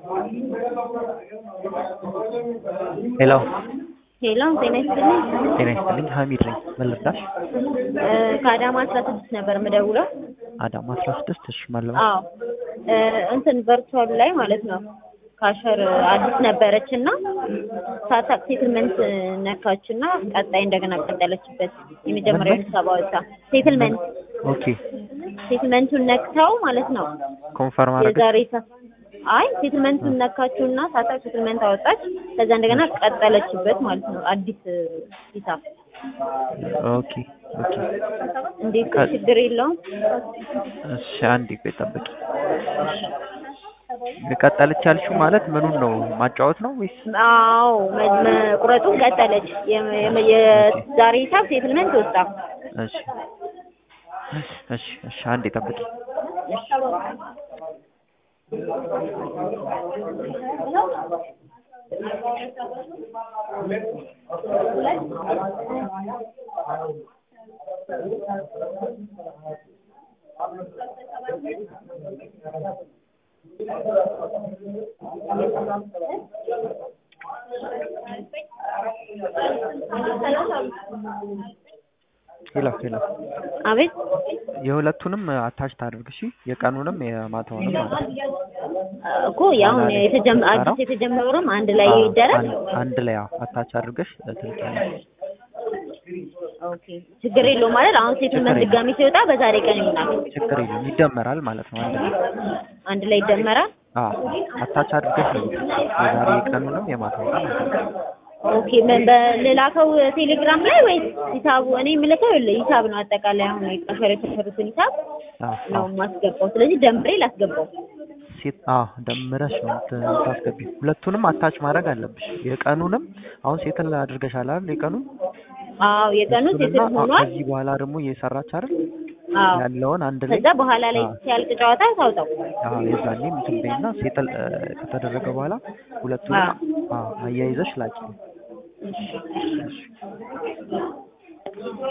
ሄሎ ሄሎ ጤና ይስጥልኝ። ጤና ይስጥልኝ ሀሚድ ነኝ ምን ልርዳሽ እ ከአዳማ አስራ ስድስት ነበር የምደውለው። አዳማ አስራ ስድስት እሺ ማለባ አዎ እ እንትን ቨርቹዋል ላይ ማለት ነው ካሸር አዲስ ነበረች እና ሳታቅ ሴትልመንት ነካች እና ቀጣይ እንደገና ቀጠለችበት። የመጀመሪያው ሂሳብ አወጣ። ሴትልመንት ኦኬ ሴትልመንቱን ነክተው ማለት ነው ኮንፈርም አደረገች የዛሬ ሂሳብ አይ ሴትልመንቱን ነካችውና ሳታቅ ሴትልመንት አወጣች። ከዛ እንደገና ቀጠለችበት ማለት ነው አዲስ ሂሳብ። ኦኬ ኦኬ እንዴት ከ- ችግር የለውም። እሺ አንዴ ቆይ ጠብቂ ቀጠለች ያልሽው ማለት ምኑን ነው ማጫወት ነው ወይስ አዎ መ- መቁረጡን ቀጠለች። የ- የ- የዛሬ ሂሳብ ሴትልመንት ወጣ። እሺ እሺ እሺ አንዴ ጠብቂ ሄሎ ሄሎ አቤት የሁለቱንም አታች ታድርግ እሺ የቀኑንም የማታውንም ማለት ነው እኮ ያሁን የተጀመ አዲስ የተጀመረውም አንድ ላይ አዎ፣ ይደረግ። አንድ- አንድ ላይ አዎ አታች አድርገሽ ትልኪያለሽ ኦኬ ችግር የለውም ማለት አሁን ሴትልመንት ችግር ድጋሚ ሲወጣ በዛሬ ቀን ይሆናል። ችግር የለም ይደመራል ማለት ነው አንድ ላይ አንድ ላይ ይደመራል። አዎ አታች አድርገሽ ነው የዛሬ ቀኑንም የማታውንም ማለት ነው ኦኬ ምን በልላከው ቴሌግራም ላይ ወይስ ሂሳቡ? እኔ የምልከው ይኸውልህ ሂሳብ ነው አጠቃላይ አሁን የቀሸር የተሰሩትን ሂሳብ አዎ ነው አዎ የማስገባው። ስለዚህ ደምሬ ላስገባው። ሴት አዎ ደምረሽ ነው የምታስገቢው። ሁለቱንም አታች ማድረግ አለብሽ። የቀኑንም አሁን ሴትል አድርገሻል አይደል? የቀኑን አዎ የቀኑ ሴትል እሱንና ሆኗል። ከዚህ በኋላ ደግሞ እየሰራች አይደል አዎ ያለውን አንድ ላይ ከዛ በኋላ ላይ አዎ ሲያልቅ ጨዋታ ታውጣው። አዎ የዛኔ እንትን በይና ሴትል እ፣ ከተደረገ በኋላ ሁለቱንም አዎ አዎ አያይዘሽ ላኪ።